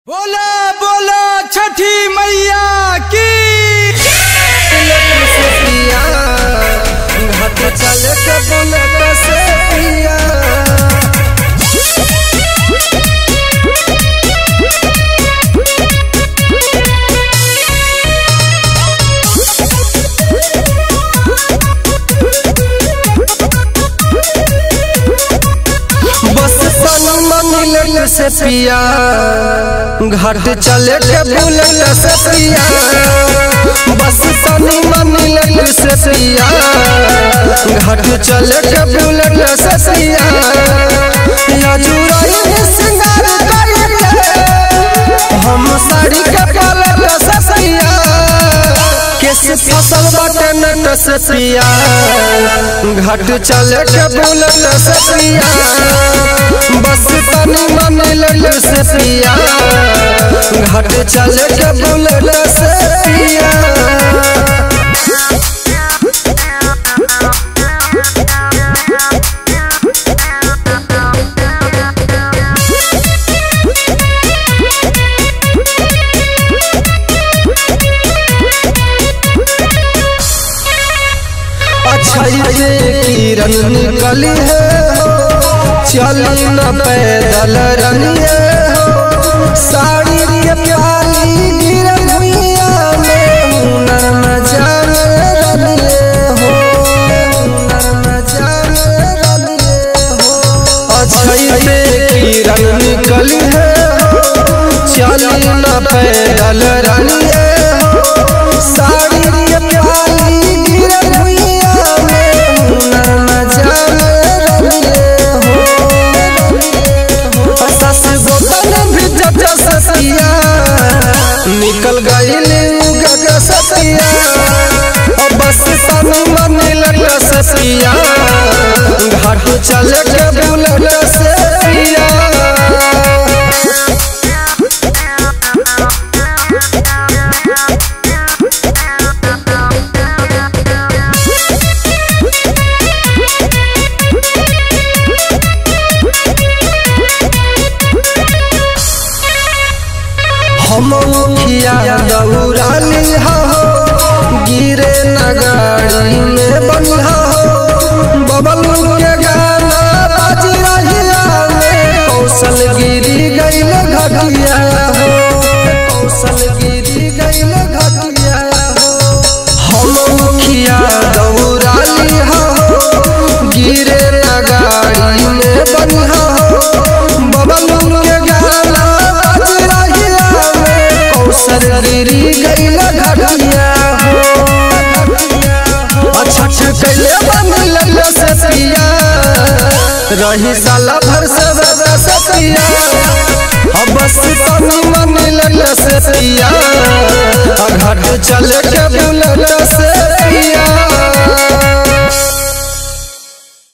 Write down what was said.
बोला बोला छठी मैया की से पिया घाट चल के बुलेट से पिया बस सनमा मिलट से पिया घाट चले के बुलेट से पिया बस सनमा मिलट से पिया घाट चले के बुलेट से पिया या जुराई सिंगार करके हम साड़ी के पलट से पिया केस फसल बाटे नट से पिया घाट चले के बुलेट से पिया बस तनी मन लल से पिया घाट चले के बुलेट से पिया अच्छाई के किरण निकली है हो चली न पैदल रनिए हो साड़ी के प्याली गिरल भुइया में हुनर न जाने रनिए हो हुनर न जाने रनिए हो अच्छाई के किरण निकली है हो चली न पैदल रनिए हो साड़ी के प्याली गिरल भुइया में हुनर न जाने रनिए हो सस गोतन भी जब ससिया निकल गई गग ससिया अब बस तन मन लग ससिया घाट चल के बुलट ससिया हम मुखिया दौड़ाली हो गिरे नगाड़ी में बनिहा हो बबल के गाना बाज रहिया में कौशल गिरी गईल घटिया हो कौशल गिरी गईल घटिया हो हम मुखिया दौड़ाली हो गिरे नगाड़ी में बनिहा हो बबल के गाना बाज रहिया में कौशल गिरी गईल घटिया हो अच्छा कैले बनिल से पिया रही साला भर से बजा से पिया अब बस तनी मन लल से पिया घाट चल के बुलल